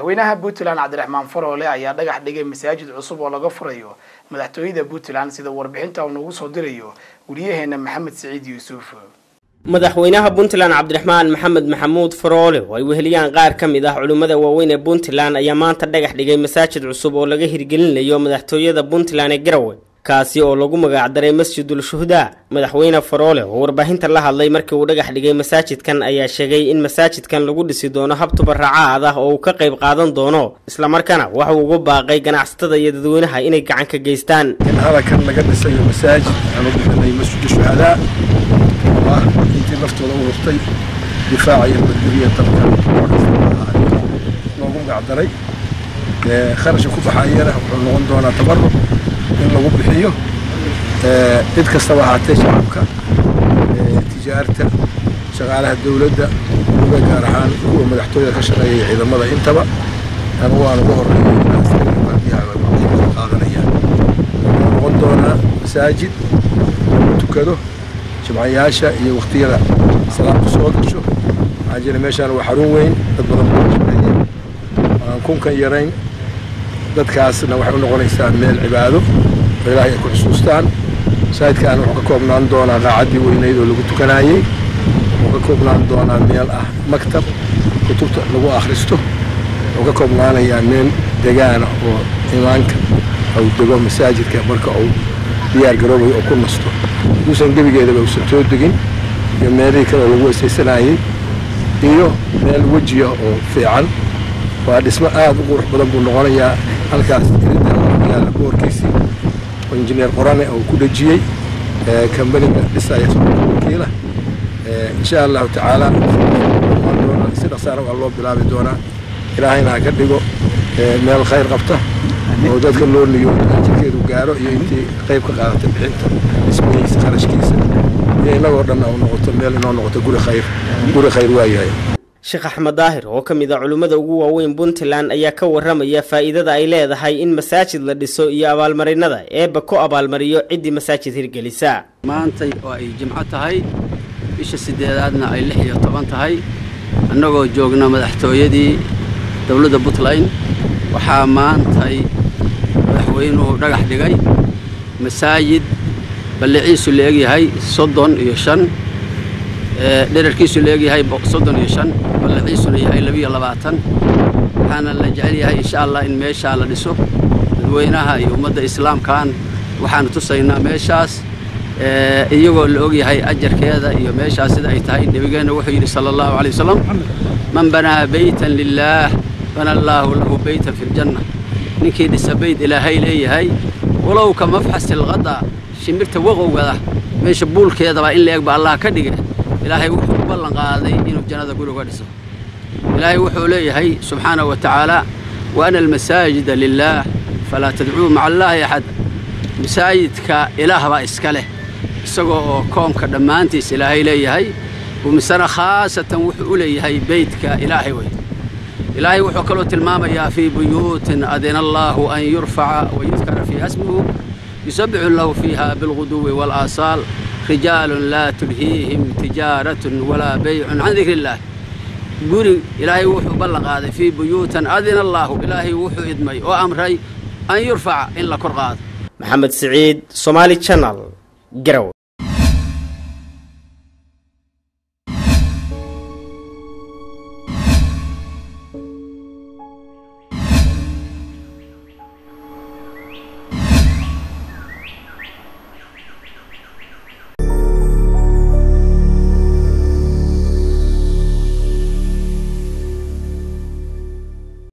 madaxweynaha puntland cabdiraxmaan faroole ayaa dhagax dhigay masaajid cusub oo laga furayo madaxtooyada puntland sida warbixinta uu nagu soo dirayo wariyaheena maxamed siciid yuusuf madaxweynaha puntland cabdiraxmaan maxamed maxamuud faroole oo ay weheliyaan qaar ka mid ah culimmada waaweyn ee puntland ayaa maanta dhagax dhigay masaajid cusub oo laga hirgelinayo madaxtooyada puntland ee garowe kaasi oo lagu magacdaray masjidul shuhdaa madaxweyne faroole oo warbaahinta la hadlay markii uu dhagax dhigay masaajidkan ayaa sheegay in masaajidkan lagu dhisi doono hab tubaracaad ah oo uu ka qayb qaadan doono islamarkaana waxuu ugu baaqay ganacsatada iyo dadweynaha inay gacan ka geystaan in halakan laga dhisayo masaajid aan u bixinay masjid shuhadaa oo ah intii naftooda u hurtay difaaca iyo badgeliya dalka loogu magacdaray kharashka ku baxayana wuxuu noqon doonaa tabaruc in lagu bixiyo cid kastaba ahaatee shacabka tijaarta shaqaalaha dowladda uga gaar ahaan kuwa madaxtooyada ka shaqeeya ciidamada intaba anigu aan uga horeeya qaadanayaan wuxuu noqon doonaa masaajid lagu tukado jimcayaasha iyo waqtiyada salaamku soo gasho waxaa jira meeshaan waa xarun weyn dad badan baa shaqeeya aan kunkan yarayn dadkaasna waxay u noqonaysaa meel cibaado oo ilaahay ay ku xusuustaan masaajidkaan wuxuu ka koobnaan doonaa qaacaddii weynayd oo lagu tukanaayey wuxuu ka koobnaan doonaa meel ah maktab kutubta lagu akhristo wuxuu ka koobnaanayaa meel degaana oo imaanka uu dego masaajidka marka uu diyaar garoobayo oo ku nasto haduusan gebigeedaba uusan soo degin iyo meelihii kale oo lagu weysaysanayey iyo meel wejiya oo fiican waa dhismo aad u qurux badan buu noqonayaa halkaas yaalla boorkiisii oo injineer qorane oo ku dhejiyey kambaniga dhisaya wakiila insha allahu tacaala si dhaqsaana waa loo bilaabi doonaa ilaahayna ha ka dhigo meel khayr qabta oo dadka loo niyoodo ajirkeedu gaaro iyo intii qayb ka qaadatay bixinta dhismihiisa kharashkiisa iyo innagoo dhan u noqoto meel inoo noqoto guri khayr guri khayr waayahay sheekh axmed daahir oo ka mid a culimmada ugu waaweyn puntland ayaa ka warramaya faa'iidada ay leedahay in masaajid la dhiso iyo abaalmarinada eebba ku abaalmariyo ciddii masaajid hirgelisa maantay oo ay jimco tahay bisha siddeedaadna ay lix iyo toban tahay annagoo joogna madaxtooyadii dowladda puntland waxaa maantay madaxweynuhu dhagax dhigay masaajid balliciisu la egyahay soddon iyo shan dherarkiisu la egyahay soddon iyo shan ballaciisuna yahay labiyo labaatan waxaana la jecel yahay insha allah in meeshaa la dhiso dadweynaha iyo ummadda islaamkan waxaanu tusaynaa meeshaas iyagoo la ogyahay ajarkeeda iyo meeshaas sida ay tahay nebigeenna wuxuu yidhi sala allahu alay wasalam man banaa beytan lilaah bana allaahu lahu beytan fi ljanna ninkii dhisa beyd ilaahay leeyahay walow ka mafxasi lqada shimbirta waqowgada meesha buulkeedaba in la eg ba allah ka dhige ilaahay wuxuu u ballan qaaday inuu jannada guriga dhiso ilaahay wuxuu leeyahay subxaanahu wa tacaala wa ana almasaajida lilaah falaa tadcuu maca allaahi axad masaajidka ilaah baa iska leh isagoo oo koonka dhammaantiis ilaahay leeyahay umisana khaasatan wuxuu u leeyahay beydka ilaahay wey ilaahay wuxuu kaloo tilmaamayaa fii buyuutin adina allaahu an yurfaca wa yudkara fiiha smuhu yusabbixu lahu fiiha bilguduwi waalaasaal rijaalun laa tulhiihim tijaaratun walaa baycun can dikri illaah guri ilaahay wuxuu ballan qaaday fii buyuutan adina allaahu ilaahay wuxuu idmay oo amray an yurfaca in la kor qaado maxamed siciid somaali janal garowe